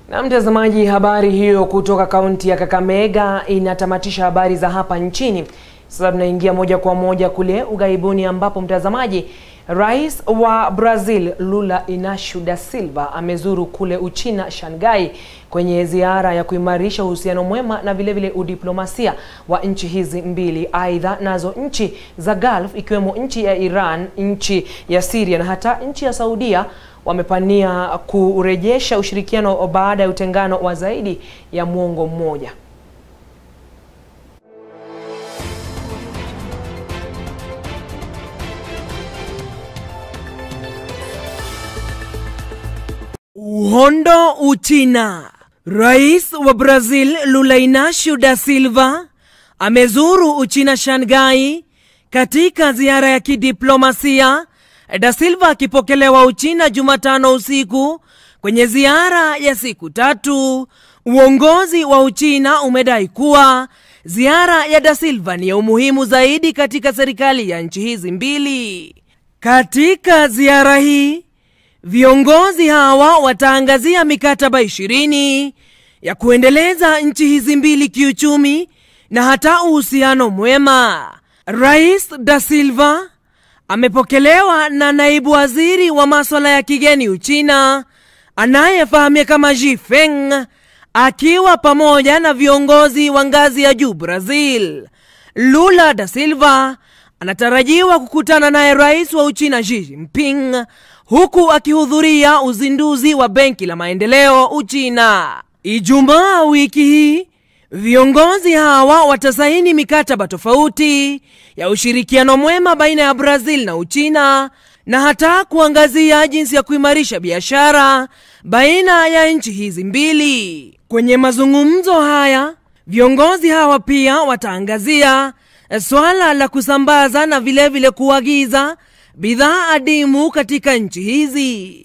Na mtazamaji, habari hiyo kutoka kaunti ya Kakamega inatamatisha habari za hapa nchini. Sasa tunaingia moja kwa moja kule ughaibuni, ambapo mtazamaji, rais wa Brazil Lula Inacio da Silva amezuru kule Uchina Shanghai kwenye ziara ya kuimarisha uhusiano mwema na vilevile udiplomasia wa nchi hizi mbili. Aidha, nazo nchi za Gulf ikiwemo nchi ya Iran, nchi ya Syria na hata nchi ya Saudia wamepania kurejesha ushirikiano baada ya utengano wa zaidi ya mwongo mmoja. Uhondo Uchina. Rais wa Brazil Lula Inacio da Silva amezuru Uchina Shanghai katika ziara ya kidiplomasia. Da Silva akipokelewa Uchina Jumatano usiku kwenye ziara ya siku tatu. Uongozi wa Uchina umedai kuwa ziara ya Da Silva ni ya umuhimu zaidi katika serikali ya nchi hizi mbili. Katika ziara hii viongozi hawa wataangazia mikataba ishirini ya kuendeleza nchi hizi mbili kiuchumi na hata uhusiano mwema. Rais Da Silva amepokelewa na naibu waziri wa maswala ya kigeni Uchina anayefahamika kama Xi Feng akiwa pamoja na viongozi wa ngazi ya juu Brazil. Lula da Silva anatarajiwa kukutana naye rais wa Uchina Xi Jinping huku akihudhuria uzinduzi wa benki la maendeleo Uchina. Ijumaa wiki hii viongozi hawa watasaini mikataba tofauti ya ushirikiano mwema baina ya Brazil na Uchina na hata kuangazia jinsi ya kuimarisha biashara baina ya nchi hizi mbili. Kwenye mazungumzo haya, viongozi hawa pia wataangazia swala la kusambaza na vilevile vile kuagiza bidhaa adimu katika nchi hizi.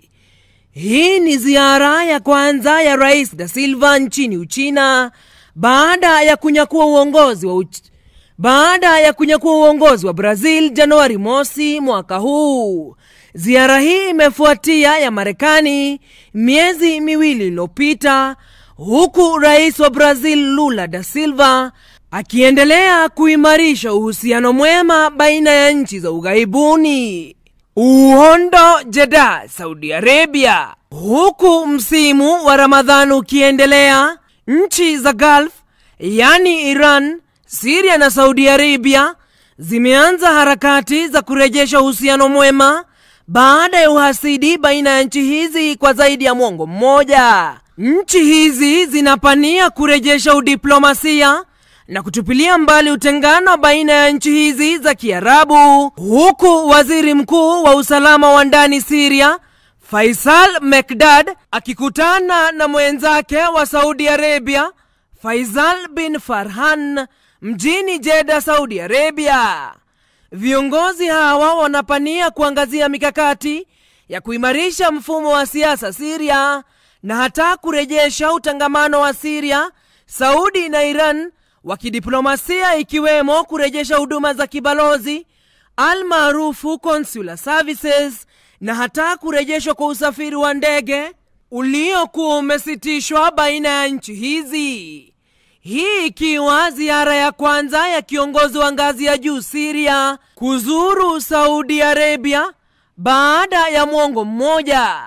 Hii ni ziara ya kwanza ya Rais Da Silva nchini Uchina baada ya kunyakua uongozi wa Uch... baada ya kunyakua uongozi wa Brazil Januari mosi mwaka huu. Ziara hii imefuatia ya Marekani miezi miwili iliyopita, huku rais wa Brazil Lula da Silva akiendelea kuimarisha uhusiano mwema baina ya nchi za ughaibuni. Uhondo Jeddah, Saudi Arabia. Huku msimu wa Ramadhan ukiendelea, nchi za Gulf yaani Iran, Siria na Saudi Arabia zimeanza harakati za kurejesha uhusiano mwema baada ya uhasidi baina ya nchi hizi kwa zaidi ya mwongo mmoja. Nchi hizi zinapania kurejesha udiplomasia na kutupilia mbali utengano baina ya nchi hizi za Kiarabu, huku waziri mkuu wa usalama wa ndani Siria Faisal Mekdad akikutana na mwenzake wa Saudi Arabia Faisal bin Farhan mjini Jeddah, Saudi Arabia. Viongozi hawa wanapania kuangazia mikakati ya kuimarisha mfumo wa siasa Siria na hata kurejesha utangamano wa Siria, Saudi na Iran wa kidiplomasia ikiwemo kurejesha huduma za kibalozi almaarufu consular services na hata kurejeshwa kwa usafiri wa ndege uliokuwa umesitishwa baina ya nchi hizi. Hii ikiwa ziara ya kwanza ya kiongozi wa ngazi ya juu Siria kuzuru Saudi Arabia baada ya mwongo mmoja.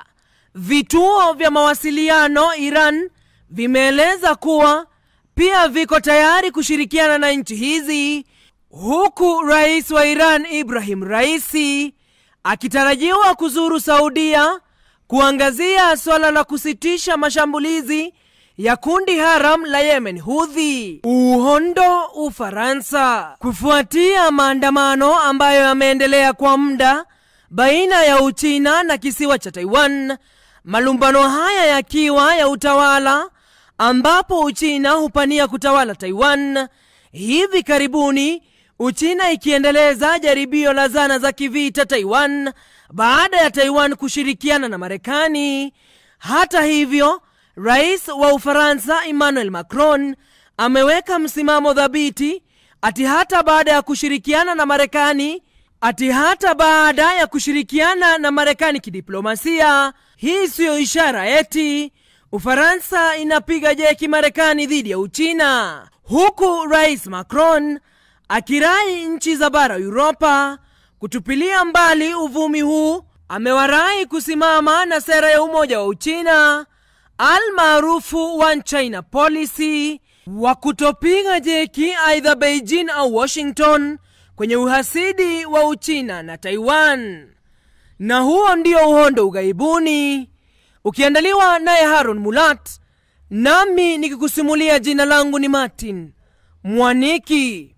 Vituo vya mawasiliano Iran vimeeleza kuwa pia viko tayari kushirikiana na nchi hizi, huku rais wa Iran Ibrahim Raisi akitarajiwa kuzuru Saudia kuangazia swala la kusitisha mashambulizi ya kundi haram la Yemen Hudhi. Uhondo, Ufaransa. Kufuatia maandamano ambayo yameendelea kwa muda baina ya Uchina na kisiwa cha Taiwan, malumbano haya yakiwa ya utawala ambapo Uchina hupania kutawala Taiwan. Hivi karibuni Uchina ikiendeleza jaribio la zana za kivita Taiwan baada ya Taiwan kushirikiana na Marekani. Hata hivyo, rais wa Ufaransa Emmanuel Macron ameweka msimamo dhabiti ati hata baada ya kushirikiana na Marekani ati hata baada ya kushirikiana na Marekani kidiplomasia, hii siyo ishara eti Ufaransa inapiga jeki Marekani dhidi ya Uchina, huku Rais Macron akirai nchi za bara Uropa kutupilia mbali uvumi huu. Amewarai kusimama na sera ya umoja wa Uchina almaarufu One China Policy, wa kutopiga jeki aidha Beijing au Washington kwenye uhasidi wa Uchina na Taiwan. Na huo ndio uhondo ughaibuni ukiandaliwa naye Haron Mulat, nami nikikusimulia. Jina langu ni Martin Mwaniki.